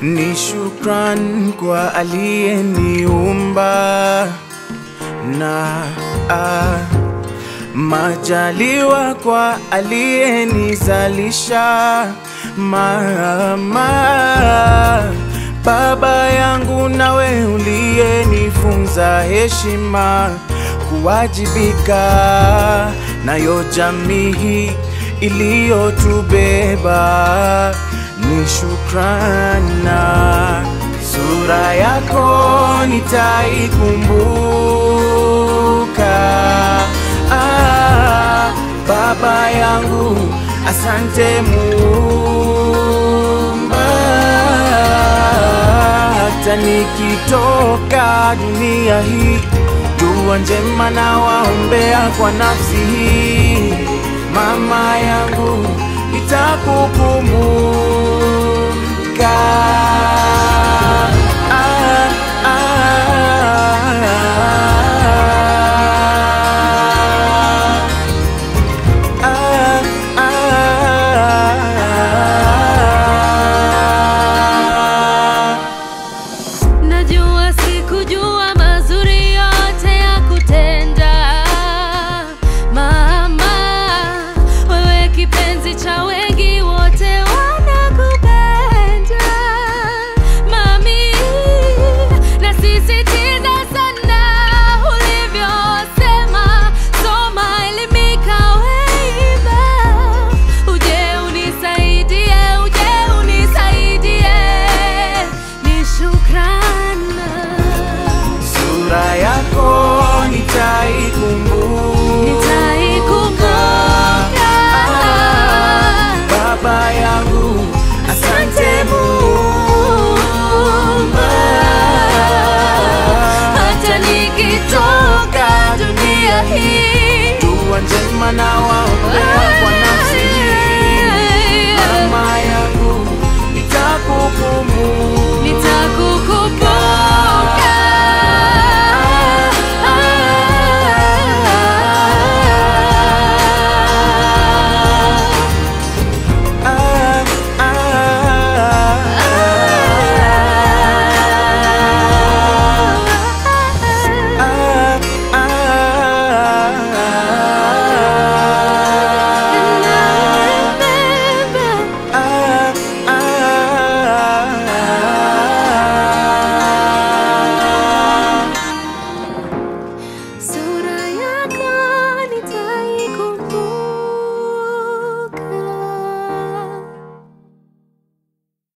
Ni shukran kwa aliyeniumba na ah, majaliwa kwa aliyenizalisha mama, baba yangu nawe uliyenifunza heshima, kuwajibika nayo jamii hii iliyotubeba ni shukrana. Sura yako nitaikumbuka. Ah, baba yangu, asante Muumba, hata nikitoka dunia hii, dua njema na waombea kwa nafsi hii, mama yangu, nitakukumbuka